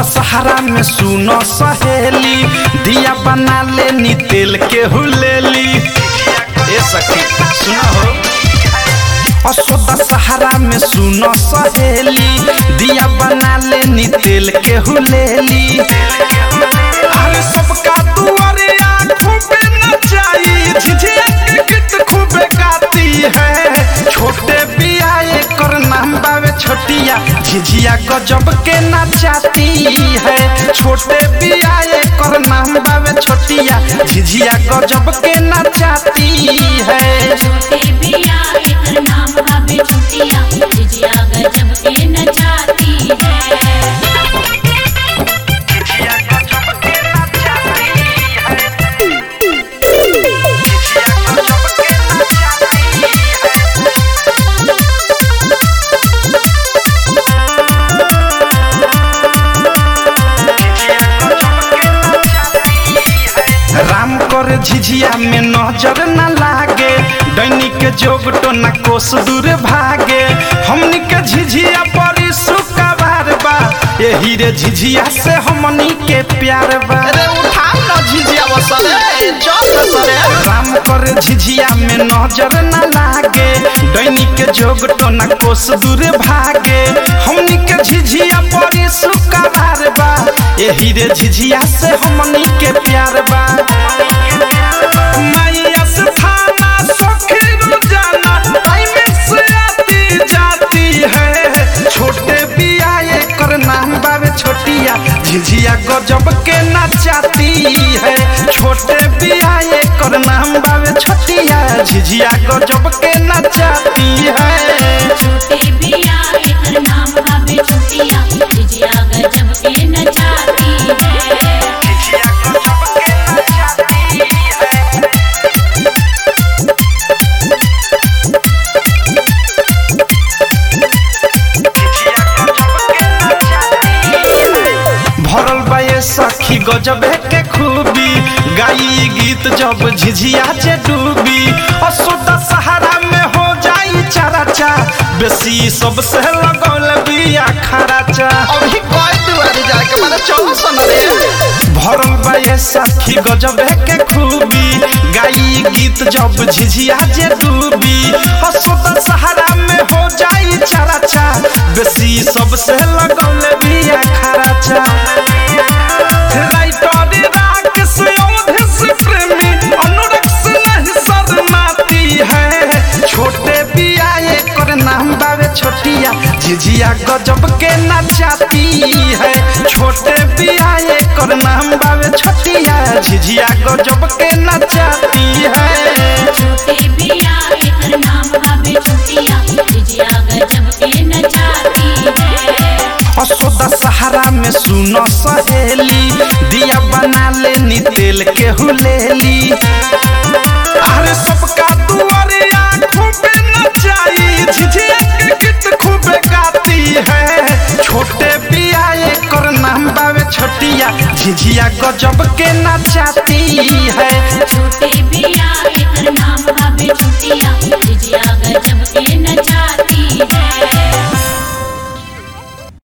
दशहरा में सुनो सहेली दिया बना लेनी तेल के हुलेली ए सखी सुनो हो असो दशहरा में सुनो सहेली दिया बना लेनी तेल के हुलेली अरे सबका दुआरे खूबे नचाई झिझिया के गीत खूबे गाती है छोटे बियाए कर नाम बावे छोटिया झिझिया गजब के नचाती है छोटे बियाए कर नाम बावे छोटिया झिझिया गजब के नचाती है छोटे बिया एकर नाम हवे छुटिया जिजिया गजब के नचाती है राम कर झिझिया में नजर न लागे दैनिक के जोग टोना कोस दूर भागे हमनी के झिझिया परी सुकवार बा यही रे झिझिया से हमनी के प्यार बा अरे उठा ना झिझिया बसरे चल बसरे राम कर झिझिया में नजर न लागे दैनिक के जोग टोना कोस दूर भागे हमनी के झिझिया परी सुकवार बा यही रे झिझिया से हमनी के प्यार बा मैया से थाना सखी रोजाना टाइम से आती जाती है छोटे बियाए कर नाम बावे छोटिया झिझिया गजब के नचाती है छोटे बियाए कर नाम बावे छोटिया झिझिया गजब के नचाती है छोटे बिया एकर नाम हवे छुटिया जिजिया गजब के नचाती है भरल बा ये सखी गजब के खूबी गाई गीत जब झिझिया जे डूबी असुदा सहारा में हो जाई चराचा बेसी सबसे लगौल बिया खराचा अभी कोई दुआरे जाए के माने चलो सन रे भरल बा ये सखी गजब के खूबी गाई गीत जब झिझिया जे डूबी असुदा सहारा में हो जाई चराचा बेसी सबसे लगौल बिया खराचा राइटर राकेश अवधेश प्रेमी अनुरक्त से नहीं शरणाती है छोटे बियाए कर नाम बावे छोटिया झिझिया गजब के नचाती है छोटे बियाए कर नाम बावे छोटिया झिझिया गजब के नचाती है छोटे बिया एकर नाम हवे छुटिया जिजिया गजब के नचाती है असो दशहरा में सुनो सहेली दिया बना लेनी तेल के हुलेली अरे सबका दुआरे खूबे नचाई झिझिया के गीत खूबे गाती है छोटे बियाए कर नाम बावे छोटिया झिझिया गजब के नचाती है छोटे बिया एकर नाम हवे छुटिया जिजिया गजब के नचाती है